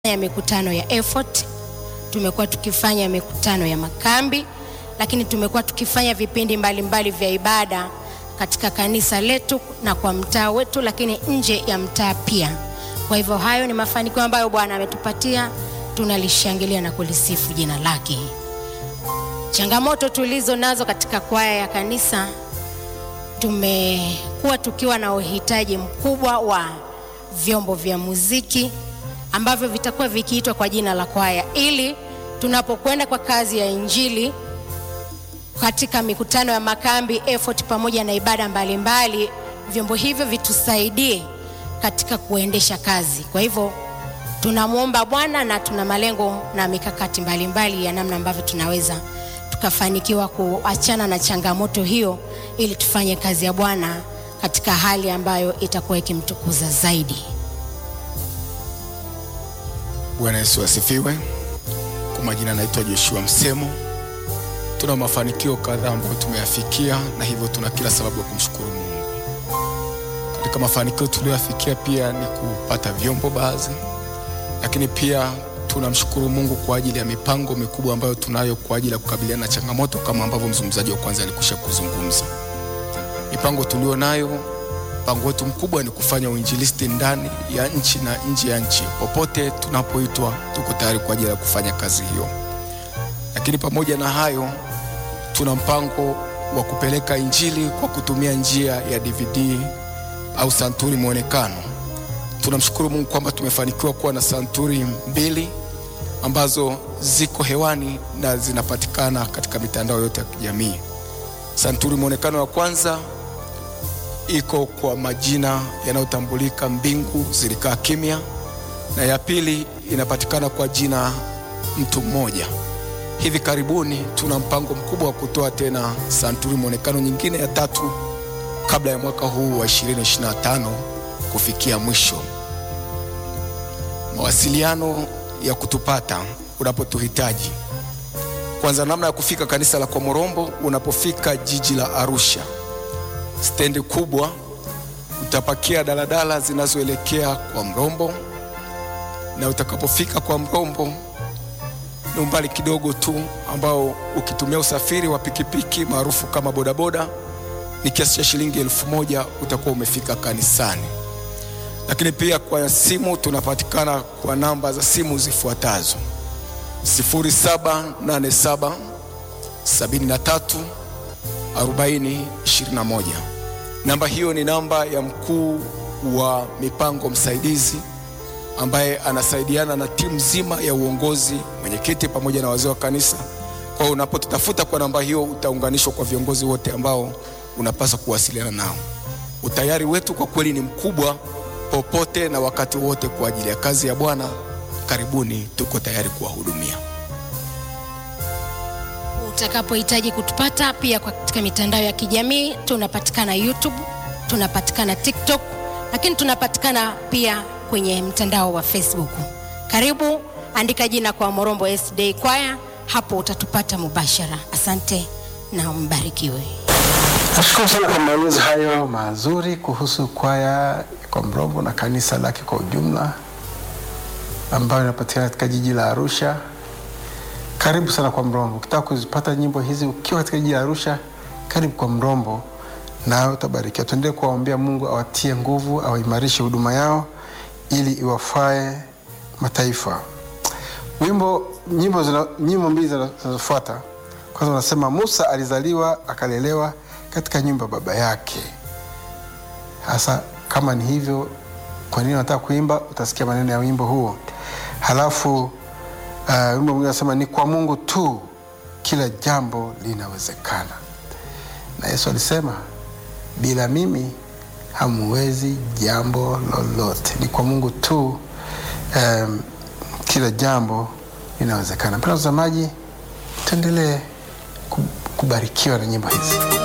ya mikutano ya effort, tumekuwa tukifanya mikutano ya makambi, lakini tumekuwa tukifanya vipindi mbalimbali mbali vya ibada katika kanisa letu na kwa mtaa wetu, lakini nje ya mtaa pia. Kwa hivyo hayo ni mafanikio ambayo Bwana ametupatia, tunalishangilia na kulisifu jina lake. Changamoto tulizo nazo katika kwaya ya kanisa, tumekuwa tukiwa na uhitaji mkubwa wa vyombo vya muziki ambavyo vitakuwa vikiitwa kwa jina la kwaya, ili tunapokwenda kwa kazi ya Injili katika mikutano ya makambi effort, pamoja na ibada mbalimbali mbali, vyombo hivyo vitusaidie katika kuendesha kazi. Kwa hivyo tunamwomba Bwana na tuna malengo na mikakati mbalimbali mbali ya namna ambavyo tunaweza tukafanikiwa kuachana na changamoto hiyo ili tufanye kazi ya Bwana katika hali ambayo itakuwa ikimtukuza zaidi. Bwana Yesu asifiwe. Kwa majina naitwa Joshua Msemo. Tuna mafanikio kadhaa ambayo tumeyafikia na hivyo tuna kila sababu ya kumshukuru Mungu. Katika mafanikio tuliyoyafikia pia ni kupata vyombo baadhi, lakini pia tunamshukuru Mungu kwa ajili ya mipango mikubwa ambayo tunayo kwa ajili ya kukabiliana na changamoto kama ambavyo mzungumzaji wa kwanza alikwisha kuzungumza. Mipango tulio nayo, mpango wetu mkubwa ni kufanya uinjilisti ndani ya nchi na nje ya nchi. Popote tunapoitwa, tuko tayari kwa ajili ya kufanya kazi hiyo. Lakini pamoja na hayo, tuna mpango wa kupeleka injili kwa kutumia njia ya DVD au santuri mwonekano. Tunamshukuru Mungu kwamba tumefanikiwa kuwa na santuri mbili ambazo ziko hewani na zinapatikana katika mitandao yote ya kijamii. Santuri mwonekano wa kwanza iko kwa majina yanayotambulika Mbingu Zilikaa Kimya, na ya pili inapatikana kwa jina Mtu Mmoja. Hivi karibuni tuna mpango mkubwa wa kutoa tena santuri mwonekano nyingine ya tatu kabla ya mwaka huu wa 2025 kufikia mwisho. Mawasiliano ya kutupata unapotuhitaji, kwanza, namna ya kufika kanisa la Komorombo. Unapofika jiji la Arusha, stendi kubwa, utapakia daladala zinazoelekea kwa Mrombo, na utakapofika kwa Mrombo ni umbali kidogo tu ambao ukitumia usafiri wa pikipiki maarufu kama bodaboda ni kiasi cha shilingi elfu moja utakuwa umefika kanisani. Lakini pia kwa simu tunapatikana kwa namba za simu zifuatazo: 0787 73 40 21. Namba hiyo ni namba ya mkuu wa mipango msaidizi ambaye anasaidiana na timu nzima ya uongozi, mwenyekiti pamoja na wazee wa kanisa. Kwa hiyo unapotutafuta kwa namba hiyo utaunganishwa kwa viongozi wote ambao unapaswa kuwasiliana nao. Utayari wetu kwa kweli ni mkubwa, popote na wakati wote kwa ajili ya kazi ya Bwana. Karibuni, tuko tayari kuwahudumia. Utakapohitaji kutupata pia katika mitandao ya kijamii tunapatikana YouTube, tunapatikana TikTok, lakini tunapatikana pia kwenye mtandao wa Facebook. Karibu, andika jina kwa Morombo SDA Choir, hapo utatupata mubashara. Asante na mbarikiwe. Nashukuru sana kwa maelezo hayo mazuri kuhusu kwaya kwa Mrombo na kanisa lake kwa ujumla ambayo inapatikana katika jiji la Arusha. Karibu sana kwa Mrombo. Ukitaka kuzipata nyimbo hizi ukiwa katika jiji la Arusha, karibu kwa Mrombo nawe utabarikiwa. Tuendelee kuwaombea Mungu awatie nguvu, awaimarishe huduma yao ili iwafae mataifa. Wimbo nyimbo zina, nyimbo mbili zinazofuata kwanza unasema Musa alizaliwa akalelewa katika nyumba baba yake. Hasa kama ni hivyo, kwa nini unataka kuimba? Utasikia maneno ya wimbo huo. Halafu uh, wimbo mwingine unasema ni kwa Mungu tu kila jambo linawezekana, na Yesu alisema bila mimi hamuwezi jambo lolote. Ni kwa Mungu tu um, kila jambo linawezekana. Mpendwa mtazamaji, tuendelee kubarikiwa na nyimbo hizi.